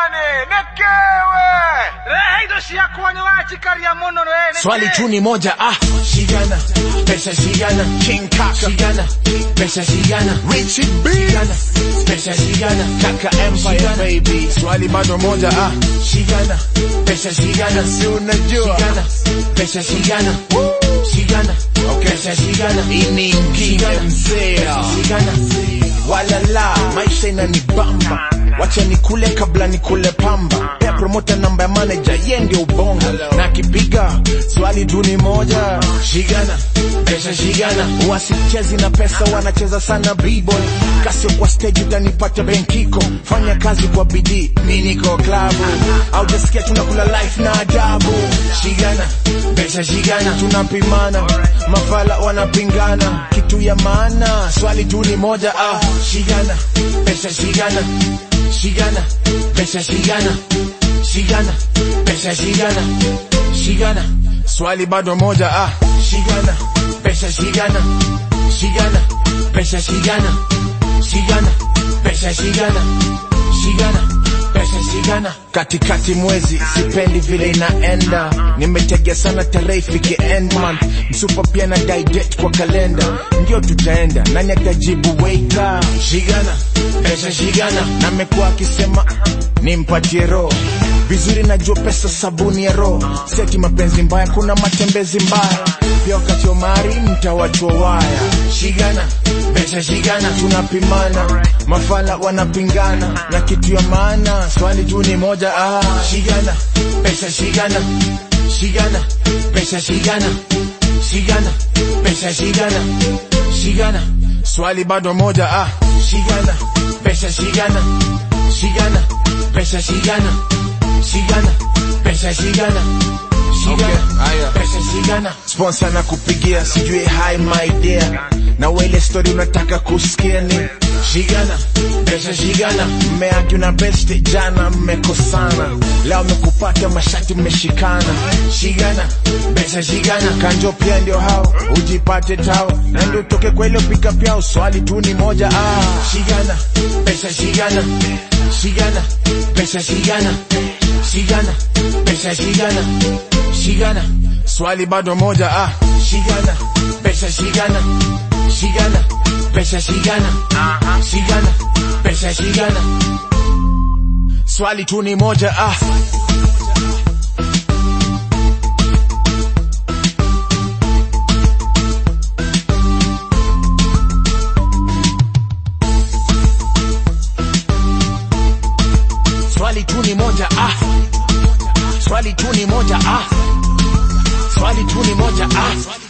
nene nekewe rehe indo ciakwa wachikaria muno we swali tu ni moja ah shigana pesa shigana king kaka shigana pesa shigana Richie B shigana pesa shigana kaka empire baby swali bado moja ah shigana pesa shigana si unajua shigana pesa shigana shigana pesa shigana ini mkine mzea shigana walala maisha inanibamba wacha nikule kabla nikule pamba pea promota namba ya manager ye ndio ubongo na akipiga swali tu ni moja shigana pesa shigana wasichezi na pesa wanacheza sana b-boy kasio kwa stage utanipata benkiko fanya kazi kwa bidii mi niko klabu au jasikia tunakula life na ajabu shigana pesa shigana tunapimana mafala wanapingana kitu ya maana swali tu ni moja ah shigana pesa shigana shigana pesa shigana shigana pesa shigana shigana swali bado moja ah shigana pesa shigana shigana pesa shigana shigana pesa shigana shigana pesa shigana katikati mwezi sipendi vile inaenda nimetegea sana tarehe ifike end month msupa pia na date kwa kalenda ndio tutaenda nani atajibu weika shigana pesa shigana na mekuwa akisema nimpatie roho vizuri najua pesa sabuni ya roho seti mapenzi mbaya kuna matembezi mbaya pia wakati wa mari mtawachwa waya shigana pesa shigana tunapimana mafala wanapingana na kitu ya maana swali tu ni moja ah shigana pesa shigana shigana pesa shigana shigana pesa shigana shigana swali bado moja ah shigana pesa shigana shigana pesa shigana shigana pesa shigana shigana haya. pesa shigana sponsor na kupigia sijui hi my dear na wele story unataka kusikia ni shigana pesa shigana mmeagi na best jana mmekosana leo mmekupata mashati mmeshikana shigana pesa shigana kanjo pia ndio hao ujipate tao na ndio utoke kwa ile pika pia swali tu ni moja ah shigana pesa shigana shigana pesa shigana shigana pesa shigana shigana swali bado moja ah shigana pesa shigana shigana pesa shigana shigana pesa shigana swali tu ni moja ah swali tu ni moja ah swali tu ni moja ah swali tu ni moja ah